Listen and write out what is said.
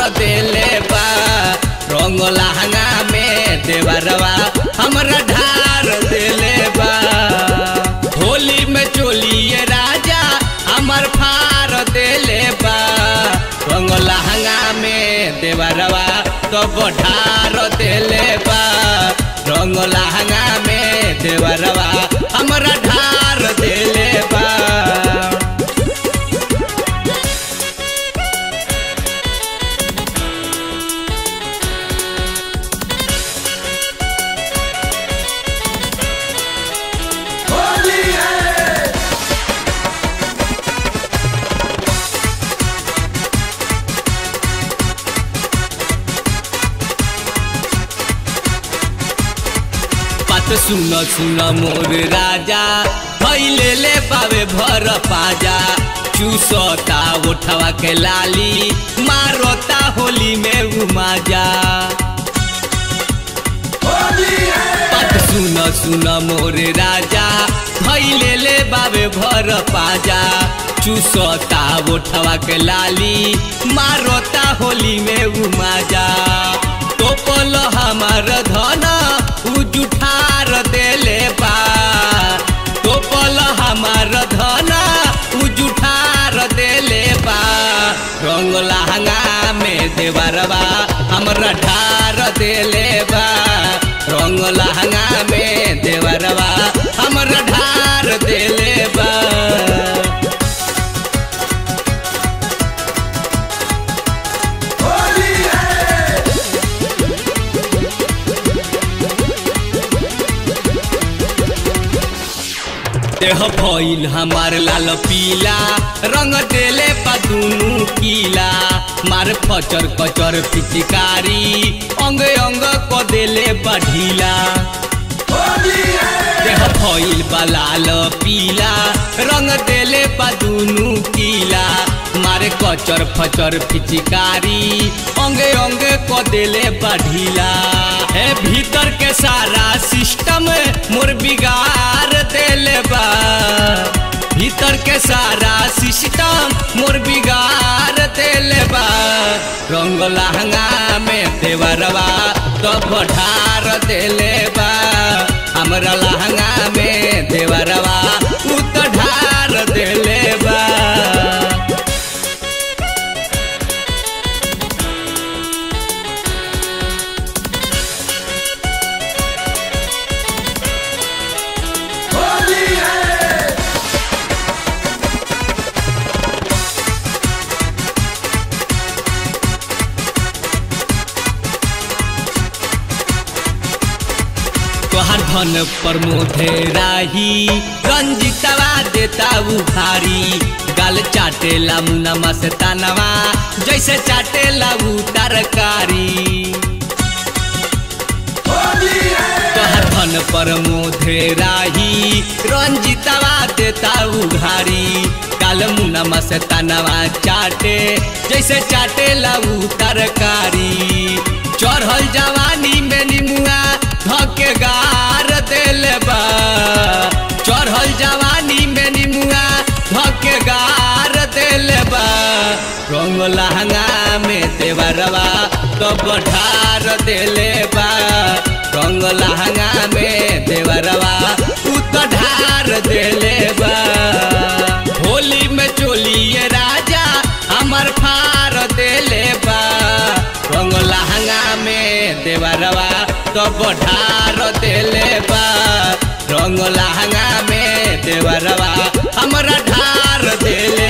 देले बा रंग लहंगा में देवरवा हमरा ढार देले बा होली में चोलिए राजा हमर फार देले बा रंग लहंगा में देवरवा तो ढार देले बा रंग लहंगा में देवरवा हमरा ढार देले बा होली है बात सुन सुन मोर राजा भैले ले पावे भर पाजा चूसता उठवा के लाली मारोता होली में उमाजा होली है बात सुन सुन मोर राजा भैले ले बाबे भर पाजा चूसता उठवा के लाली मारोता होली में उमाजा टोपल हमार धन उ जुठार देले बा टोपल हमार धन उ जुठार देले बा रंग लहंगा में देवरवा हमरा ढार देले बा रंग लहंगा में देवरवा हमरा ढार देले बा होली है देह भइल हमार लाल पीला रंग देले बा दुनु कीला मार फचर कचर पिचकारी अंग अंग क देले बा ढीला होली है देह भइल बा लाल पीला रंग देले बा दुनु कीला मारे कचर फचर पिचकारी अंगे अंगे क देले बा ढीला हे भीतर के सारा सिस्टम मोर बिगाड़ देले बा भीतर के सारा सिस्टम मोर बिगाड़ देले बा रंग लहंगा में देवरवा तो ढार देले बा हमरा लहंगा में देवरवा उ तो ढार देले बा होली है तोहर धन पर मोधे राही रंजितवा देता उखारी गाल चाटेला मुना मस्तानवा जैसे चाटेला उ तरकारी होली है तोहर धन पर मोधे राही रंजितवा देता उघारी काल मुना मस्तानवा चाटे जैसे चाटेला उ तरकारी चढ़ल जवानी में निमुआ धके गार देले बा चढ़ल जवानी में निमुआ धके गार देले बा रंग लहंगा में देवरवा तो बढ़ार देले बा रंग लहंगा में देवरवा उ तो ढार देले बा होली में चोलिए राजा हमर फार देले बा रंग लहंगा में देवरवा तो बढ़ार देले बा रंग लहंगा में देवरवा हमरा ढार देले